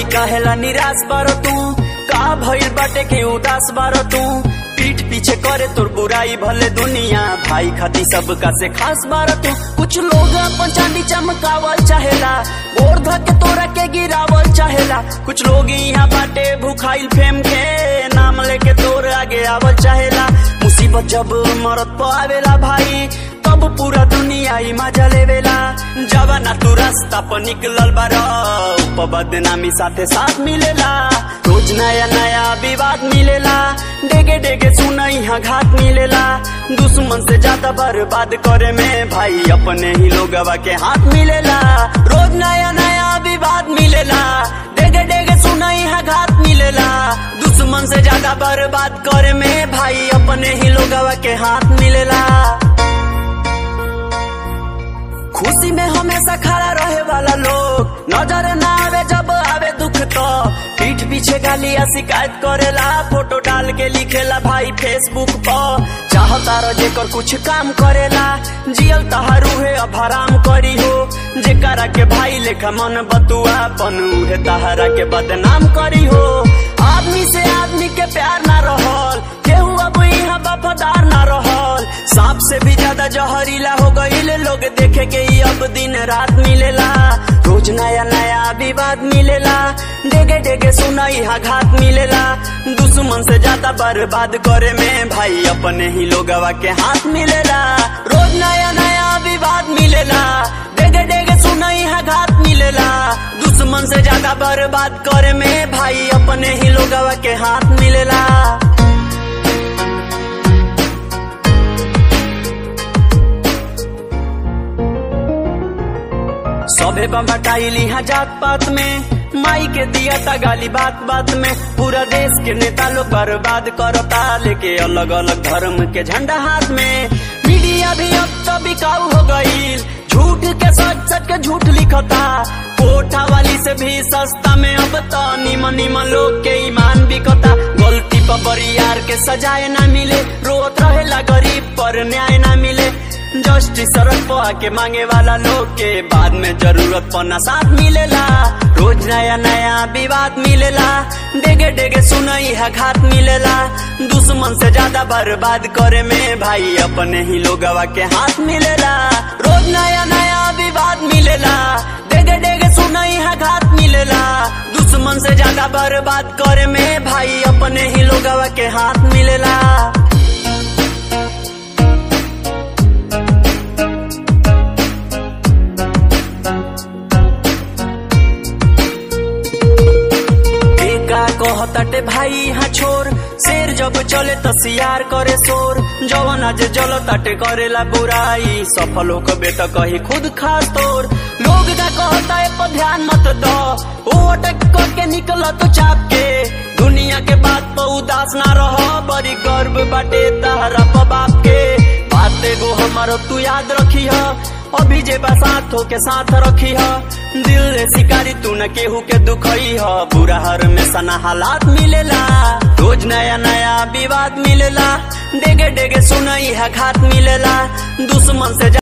काहेला निराश बारो तू का भइल बाटे के उदास बारो तू पीठ पीछे करे तोर बुराई भले दुनिया भाई खाती सबका से खास बारो तू कुछ लोग अपन चांदी चमकावल चाहेला गोर धके तोरा के गिरावल चाहेला कुछ लोग यहाँ बाटे भूखाइल फेम के नाम लेके तोर आगे आवल चाहेला मुसीबत जब मरत पर आवेला भाई तब पूरा दुनिया ही मजा लेवेला जब ना तू रास्ता पर निकलल बारा ऊपर बदनामी साथे साथ मिलेला रोज नया नया विवाद मिलेला डेगे डेगे सुना यहाँ घात मिलेला दुश्मन से ज्यादा बर्बाद करे में भाई अपने ही लोगवा के हाथ मिलेला रोज नया नया विवाद मिलेला डेगे डेगे सुना यहाँ घात मिलेला दुश्मन से ज्यादा बर्बाद करे में भाई अपने ही लोगवा के हाथ मिलेला खुशी में हमेशा खड़ा रहे वाला लोग नजर ना आवे जब आवे दुख तो पीठ पीछे गाली या शिकायत करेला फोटो डाल के लिखेला भाई फेसबुक पर चाहता रह जेकर कुछ काम करेला जियल तहारू है अब हराम करी हो जेकरा के भाई लेखा मन बतुआ पन उहे तहरा के बदनाम करी हो आदमी से आदमी के प्यार ना रहल केहू अब यहाँ वफादार ना रहल सांप से भी ज्यादा जहरीला हो गईल लोग देखे के ही अब दिन रात मिलेला रोज नया नया विवाद मिलेला डेगे डेगे सुना यहाँ घात मिलेला दुश्मन से ज्यादा बर्बाद करे में भाई अपने ही लोगवा के हाथ मिलेला रोज नया नया विवाद मिलेला डेगे डेगे सुना यहाँ घात मिलेला दुश्मन से ज्यादा बर्बाद करे में भाई अपने ही लोगवा के हाथ मिलेला सबे बम्बटाइली यहाँ जात पात में माई के दिया था गाली बात बात में पूरा देश के नेता लोग बर्बाद करता लेके अलग अलग धर्म के झंडा हाथ में मीडिया भी अब तो बिकाऊ हो गई झूठ के सच सच के झूठ लिखता कोठा वाली से भी सस्ता में अब तो निमन निमन लोग के ईमान बिकता गलती पर बरियार के सजाए ना मिले रोत रहेला गरीब पर न्याय ना मिले जस्टिस सड़क पर आके मांगे वाला लोग के बाद में जरूरत पना साथ मिलेला रोज नया नया विवाद मिलेला डेगे डेगे सुनई है घात मिलेला दुश्मन से ज्यादा बर्बाद करे में भाई अपने ही लोगवा के हाथ मिलेला रोज नया नया विवाद मिलेला डेगे डेगे सुनई है घात मिलेला दुश्मन से ज्यादा बर्बाद करे में भाई अपने ही लोगवा के हाथ मिलेला का कहताटे भाई यहाँ छोर शेर जब चले तो सियार करे शोर जवन आज जल ताटे करेला बुराई सफल हो कबे तो कही खुद खास तोर लोग का कहता है पर ध्यान मत दो वो अटक करके निकल तो चाप के दुनिया के बात पर उदास ना रहो बड़ी गर्व बाटे तहरा बाप के बात एगो हमारो तू याद रखी है अभी जे साथ हो के साथ रखी है दिल रे शिकारी तू न केहू के दुखई है बुरा हर में सना हालात मिलेला रोज नया नया विवाद मिलेला डेगे डेगे सुनई है घात मिलेला दुश्मन से